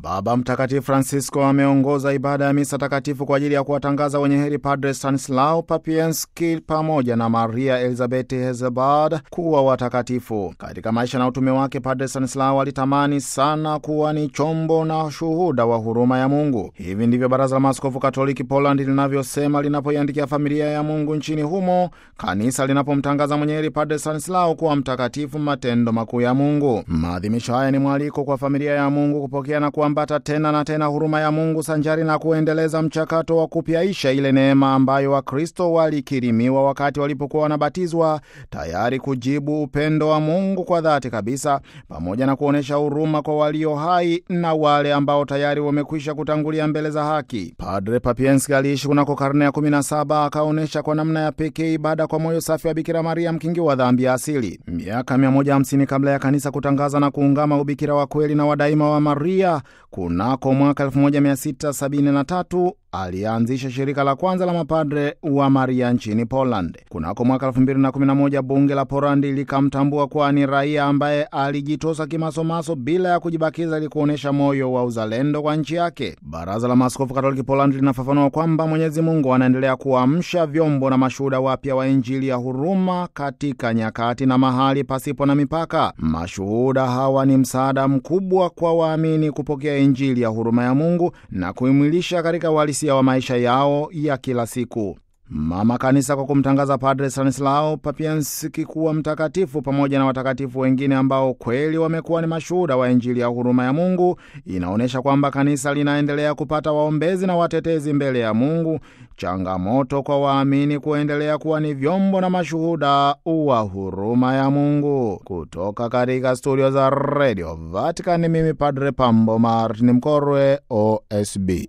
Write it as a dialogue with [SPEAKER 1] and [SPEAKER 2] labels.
[SPEAKER 1] Baba Mtakatifu Francisco ameongoza ibada ya misa takatifu kwa ajili ya kuwatangaza wenye heri Padre Stanislao Papienski pamoja na Maria Elizabeth Hezebad kuwa watakatifu. Katika maisha na utume wake, Padre Stanislao alitamani sana kuwa ni chombo na shuhuda wa huruma ya Mungu. Hivi ndivyo Baraza la Maaskofu Katoliki Poland linavyosema linapoiandikia familia ya Mungu nchini humo, kanisa linapomtangaza mwenye heri Padre Stanislao kuwa mtakatifu, matendo makuu ya Mungu. Maadhimisho haya ni mwaliko kwa familia ya Mungu kupokea na kuambata tena na tena huruma ya Mungu sanjari na kuendeleza mchakato wa kupyaisha ile neema ambayo Wakristo walikirimiwa wakati walipokuwa wanabatizwa, tayari kujibu upendo wa Mungu kwa dhati kabisa, pamoja na kuonyesha huruma kwa walio hai na wale ambao tayari wamekwisha kutangulia mbele za haki. Padre Papienski aliishi kunako karne ya 17 akaonyesha kwa namna ya pekee ibada kwa moyo safi wa Bikira Maria, mkingi wa dhambi ya asili. Miaka 150 kabla ya kanisa kutangaza na kuungama ubikira wa kweli na wadaima wa Maria kunako mwaka 1673 alianzisha shirika la kwanza la mapadre wa Maria nchini Poland. Kunako mwaka 2011 bunge la Polandi likamtambua kuwa ni raia ambaye alijitosa kimasomaso bila ya kujibakiza ili kuonyesha moyo wa uzalendo kwa nchi yake. Baraza la Maaskofu Katoliki Poland linafafanua kwamba Mwenyezi Mungu anaendelea kuamsha vyombo na mashuhuda wapya wa Injili ya huruma katika nyakati na mahali pasipo na mipaka. Mashuhuda hawa ni msaada mkubwa kwa waamini kupokea Injili ya huruma ya Mungu na kuimwilisha katika walisi wa maisha yao ya kila siku. Mama Kanisa kwa kumtangaza Padre Stanislao Papienski kuwa mtakatifu pamoja na watakatifu wengine ambao kweli wamekuwa ni mashuhuda wa Injili ya huruma ya Mungu, inaonyesha kwamba kanisa linaendelea kupata waombezi na watetezi mbele ya Mungu. Changamoto kwa waamini kuendelea kuwa ni vyombo na mashuhuda wa huruma ya Mungu. Kutoka katika studio za Radio Vatican, mimi Padre Pambo Martin Mkorwe, OSB.